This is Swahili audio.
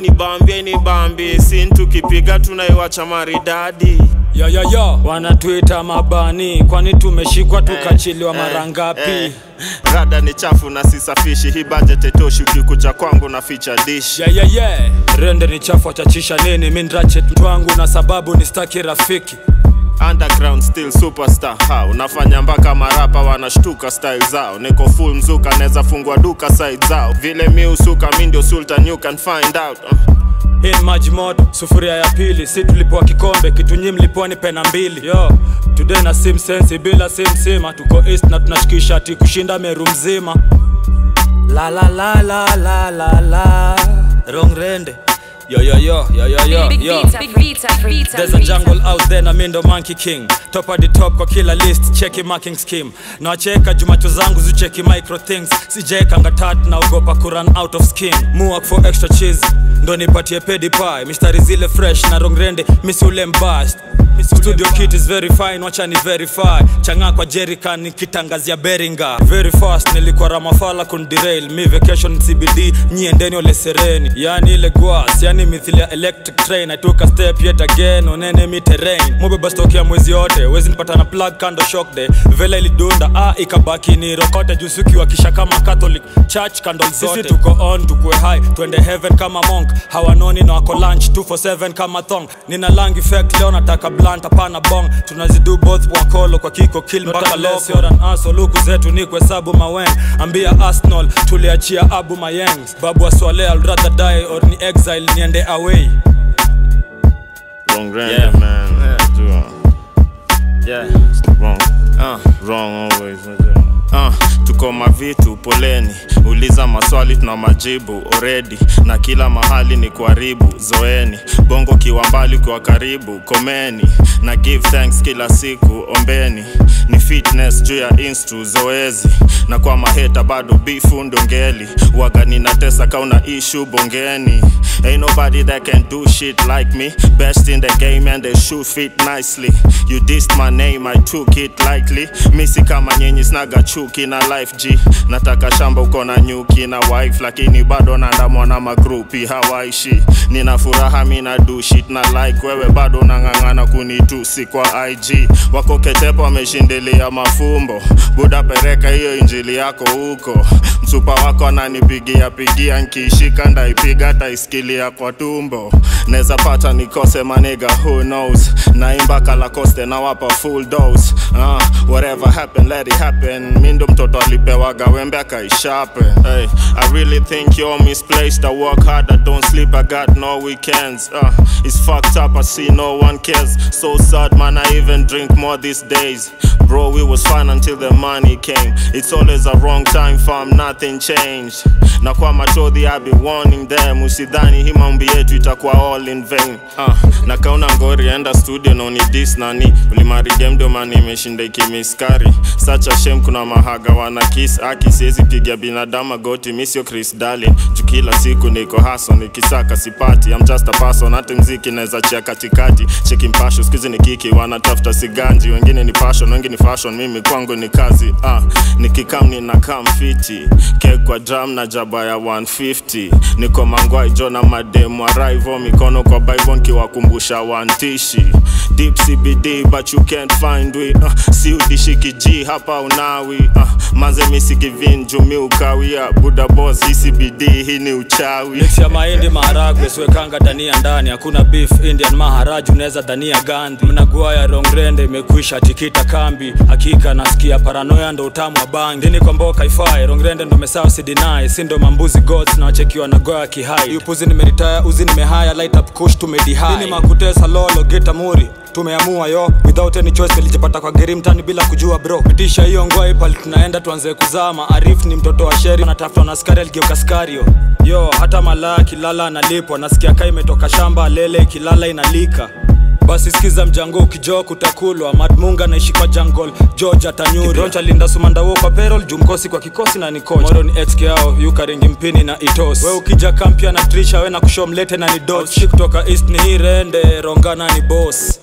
inibambie inibambie sin tukipiga tunaiwacha maridadi ya ya ya wanatuita mabani kwani tumeshikwa tukachiliwa mara ngapi eh. rada ni chafu na sisafishi hii budget etoshi ukikuja kwangu na feature dish yeah, yeah, yeah. rende ni chafu achachisha nini mindrachet mtwangu na sababu ni staki rafiki underground still superstar ha unafanya mpaka marapa wanashtuka style zao niko full mzuka neza fungua duka side zao vile mi usuka mi ndio sultan you can find out uh. hii ni maji moto sufuria ya pili si tulipoa kikombe kitu nyi mlipoa ni pena mbili yo today na sim sensi bila sim sima tuko east na tunashikisha ati kushinda meru mzima la la la la la la la wrong rende yo yo yo yo yo yo Big yo Vita, Big Vita, Vita, There's a Vita. jungle out there na mindo monkey king top at the top kwa kila list cheki marking scheme na wacheka jumacho zangu zicheki micro things sijeka ngatat na ogopa kuran out of skin muak for extra cheese ndo nipatie pedi pie mistari zile fresh na rongrende misi ule mbast studio kit is very fine wacha ni verify changa kwa jerican nikitangazia beringa very fast nilikuwa ramafala kundirail mi vacation cbd nyiendeni ole sereni yani ile gwas yani mithili ya electric train i took a step yet again on enemy terrain mubeba stock ya mwezi yote wezi nipata na plug kando shock day vela ilidunda ah ikabaki ni rokote jusuki wakisha kama catholic church candle zote sisi tuko on tukue high twende heaven kama monk hawanoni na wako lunch 247 kama thong nina lang effect leo nataka blunt hapana bong tunazidu both wakolo kwa kiko kill mpaka lokoran aso luku zetu ni kuhesabu mawen ambia arsenal tuliachia abu mayengs babu aswale I'll rather die or ni exile niende away wrong rende Yeah. man Najua. yeah. wrong uh. wrong always najua. Uh, tuko mavitu poleni uliza maswali tuna majibu already na kila mahali ni kuharibu zoeni bongo kiwa mbali kwa karibu komeni na give thanks kila siku ombeni ni fitness juu ya instru zoezi na kwa maheta bado bifu ndongeli waga ninatesa kauna ishu bongeni ain't nobody that can do shit like me best in the game and they shoot fit nicely you dissed my name i took it lightly misi kama nyenyi snaga chuki na life g nataka shamba uko na nyuki na wife lakini bado naandamwa na magrupi hawaishi nina furaha mina do shit na like wewe bado nang'ang'ana kunitusi kwa ig wako ketepo wameshindilia mafumbo buda pereka hiyo injili yako huko msupa wako ananipigia pigia nkiishika ndaipiga taisikilia kwa tumbo neza pata nikose maniga who knows naimba kalakoste nawapa full dose uh, whatever happen let it happen mindo mtoto alipewaga wembe akaishape hey, i really think you're misplaced i work hard i don't sleep i got no weekends uh, it's fucked up i see no one cares so sad man i even drink more these days bro we was fine until the money came it's always a wrong time fam nothing changed na kwa machodhi i be warning them usidhani hii maombi yetu itakuwa all in vain uh, na kauna ngori enda studio noni dis nani ulimarige mdomani imeshinda ikimiskari such a shame kuna mahaga wana kiss aki siwezi piga binadamu goti misio chris darlin juu kila siku niko haso nikisaka sipati I'm just a person hata mziki naweza chia katikati cheki mpasho skuizi ni kiki wanatafuta siganji wengine ni passion wengi ni fashion mimi kwangu ni kazi ah, nikikam nina kam fiti kek kwa drum na jaba ya 150 niko mangwai jo na mademu arrival mikono kwa bible nkiwakumbusha wantishi deep cbd but you can't find we uh, si udishiki g hapa unawi uh, manze misikivin jumi ukawia buda boss hii cbd hii ni uchawi mix ya mahindi maharagwe siwekanga dania ndani hakuna beef indian maharaju unaweza dania gandhi mnagua ya rongrende imekwisha tikita kambi hakika nasikia paranoya ndo utamu wa bangi dini kwa mboka ifai rongrende ndo mesao sidinai si ndo mambuzi gods na wachekiwa na goya kihai yupuzi nimeritaya uzi nimehaya light up kush tumedihai dini makutesa lolo geta muri tumeamua yo without any choice nilijipata kwa geri mtani bila kujua bro pitisha hiyo ngwai pali tunaenda tuanze kuzama arif ni mtoto wa sheri anatafutwa na askari aligeuka skario yo hata malaya kilala analipwa nasikia kaa imetoka shamba lele ikilala inalika basi sikiza mjango ukijoo kutakulwa madmunga naishi kwa jungle george atanyuri linda sumandawo kwa perol jumkosi kwa kikosi na nikocha moro ni xk yao yukaringi mpini na itos we ukija kampia na trisha we na kushomlete na ni doch kutoka east ni hii rende rongana ni boss